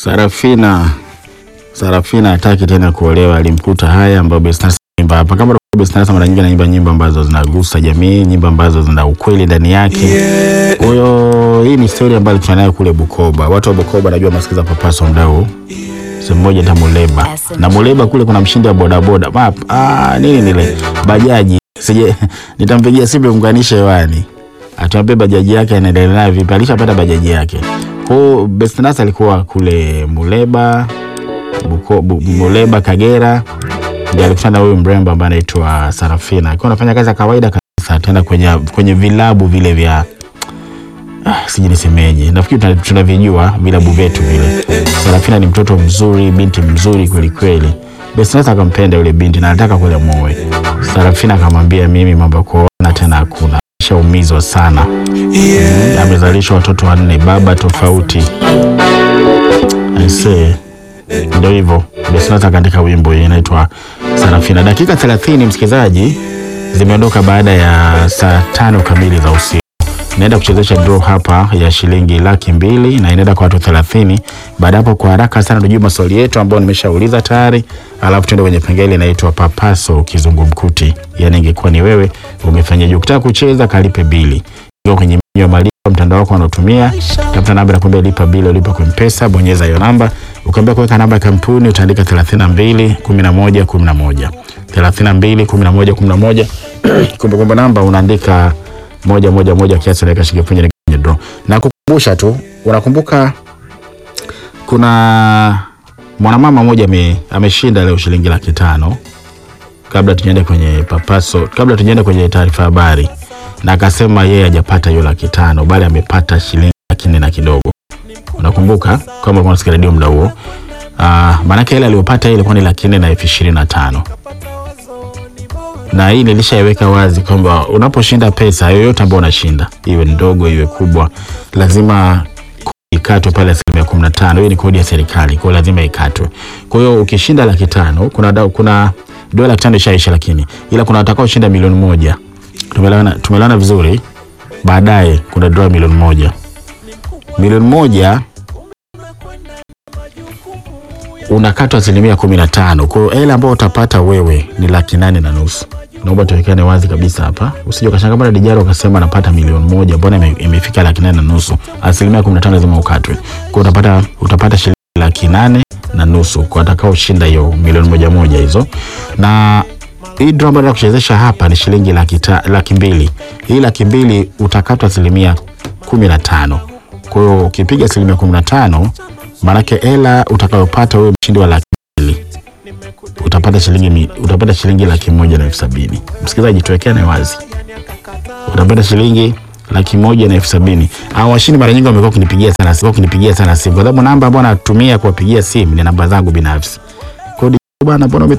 Sarafina Sarafina hataki tena kuolewa, alimkuta haya ambayo Bestans imba hapa. Kama Bestans mara nyingi anaimba nyimbo ambazo zinagusa jamii, nyimbo ambazo zina ukweli ndani yake. Kwa hiyo hii ni story ambayo alikutana nayo kule Bukoba. Watu wa Bukoba najua masikiza Papaso mdau sehemu moja ta Muleba na Muleba kule kuna mshindi wa bodaboda map ah, nini nile bajaji sije nitampigia simu unganishe hewani atuambie bajaji yake anaendelea nayo vipi, alishapata bajaji yake. Kwa hiyo Bestnas alikuwa kule Muleba Buko, bu, Muleba Kagera, ndio alikutana na huyu mrembo ambaye anaitwa Sarafina. Alikuwa anafanya kazi ya kawaida kabisa, tena kwenye kwenye vilabu vile vya ah, sijui nisemeje, nafikiri tuna- tunavijua vilabu vyetu vile. Sarafina ni mtoto mzuri, binti mzuri kweli kweli. Bestnas akampenda yule binti na anataka kule muoe. Sarafina akamwambia, mimi mambo ya kuoana tena hakuna, shaumizwa sana. Mm, amezalishwa watoto wanne, baba tofauti. Aisee, ndio hivyo. Bestnas akaandika wimbo hii inaitwa Sarafina. Dakika 30 msikilizaji, zimeondoka baada ya saa tano kamili za usiku. Naenda kuchezesha draw hapa ya shilingi laki mbili na inaenda kwa watu 30. Baada hapo, kwa haraka sana tujue maswali yetu ambayo nimeshauliza tayari, alafu tuende kwenye pengele inaitwa papaso kizungumkuti. Yani ingekuwa ni wewe umefanyaje? Ukitaka kucheza kalipe bili Ingia kwenye menyu ya malipo mtandao wako unaotumia, tafuta namba nakwambia lipa bili, ulipa kwa mpesa, bonyeza hiyo namba. Ukiambia kuweka namba ya kampuni utaandika 32 11 11 32 11 11 kumbukumbu namba unaandika moja moja moja kiasi unaweka shilingi elfu moja kwenye draw. Na kukumbusha tu, unakumbuka kuna mwanamama mmoja ame, ameshinda leo shilingi laki tano kabla tujaende kwenye papaso, kabla tujaende kwenye taarifa habari, na akasema yeye hajapata hiyo laki tano bali amepata shilingi laki nne na kidogo. Unakumbuka kama ulikuwa unasikia redio muda huo? Ah, maanake ile aliyopata ile ilikuwa ni laki nne na elfu ishirini na tano na hii nilishaiweka wazi kwamba unaposhinda pesa yoyote ambayo unashinda iwe ndogo iwe kubwa, lazima kodi ikatwe pale asilimia kumi na tano. Hiyo ni kodi ya serikali, kwa hiyo lazima ikatwe. Kwa hiyo ukishinda laki tano kuna, da- kuna dola laki tano ishaisha, lakini ila kuna watakao shinda milioni moja. Tumeelewana, tumeelewana vizuri. Baadaye kuna dola milioni moja, milioni moja unakatwa asilimia kumi na tano. Kwa hiyo hela ambayo utapata wewe ni laki nane na nusu. Naomba tuwekane wazi kabisa hapa, usije ukashangaa bwana Dijaro akasema anapata milioni moja, mbona ime- imefika laki nane na nusu? Asilimia kumi na tano lazima ukatwe. Kwa hiyo utapata, utapata shilingi laki nane na nusu kwa atakaoshinda hiyo milioni moja moja hizo, na hii draw ambayo kuchezesha hapa ni shilingi laki, ta, laki mbili. Hii laki mbili utakatwa asilimia kumi na tano. Kwa hiyo ukipiga asilimia kumi na tano maanake hela utakayopata wewe mshindi wa laki mbili utapata shilingi mi- utapata shilingi laki moja na elfu sabini. Msikilizaji, tuwekeane wazi, utapata shilingi laki moja na elfu sabini. Hao washindi mara nyingi wamekuwa kunipigia sana simu, kunipigia sana simu kwa sababu namba ambayo natumia kuwapigia simu ni namba zangu binafsi. Kwa hiyo bwana, mbona ume